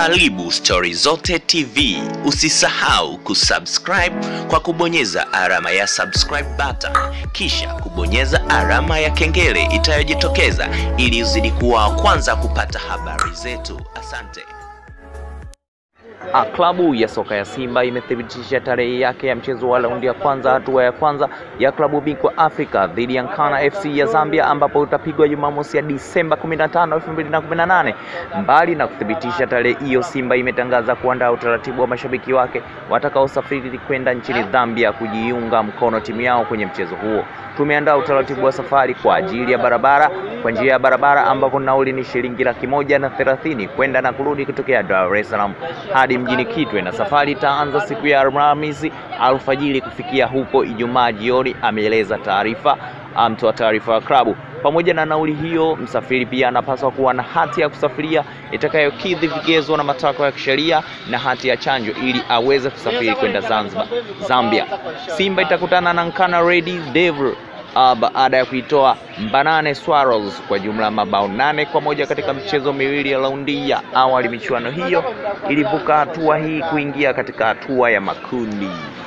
Karibu Stori Zote TV. Usisahau kusubscribe kwa kubonyeza alama ya subscribe button, kisha kubonyeza alama ya kengele itayojitokeza ili uzidi kuwa wa kwanza kupata habari zetu. Asante. Ah, klabu ya soka ya Simba imethibitisha tarehe yake ya mchezo wa raundi ya kwanza hatua ya kwanza ya klabu bingwa Afrika dhidi ya Nkana FC ya Zambia ambapo utapigwa Jumamosi ya Disemba 15, 2018. Mbali na kuthibitisha tarehe hiyo, Simba imetangaza kuandaa utaratibu wa mashabiki wake watakaosafiri kwenda nchini Zambia kujiunga mkono timu yao kwenye mchezo huo. Tumeandaa utaratibu wa safari kwa ajili ya barabara kwa njia ya barabara ambapo nauli ni shilingi laki moja na thelathini kwenda na kurudi kutokea Dar es Salaam hadi mjini Kitwe, na safari itaanza siku ya Alhamisi alfajiri kufikia huko Ijumaa jioni, ameeleza taarifa mtoa taarifa wa klabu. Pamoja na nauli hiyo, msafiri pia anapaswa kuwa na hati ya kusafiria itakayokidhi vigezo na matakwa ya kisheria na hati ya chanjo ili aweze kusafiri kwenda Zanzibar, Zambia. Simba itakutana na Nkana Red Devil uh, baada ya kuitoa Mbanane Swallows kwa jumla ya mabao nane kwa moja katika michezo miwili ya raundi ya awali. Michuano hiyo ilivuka hatua hii kuingia katika hatua ya makundi.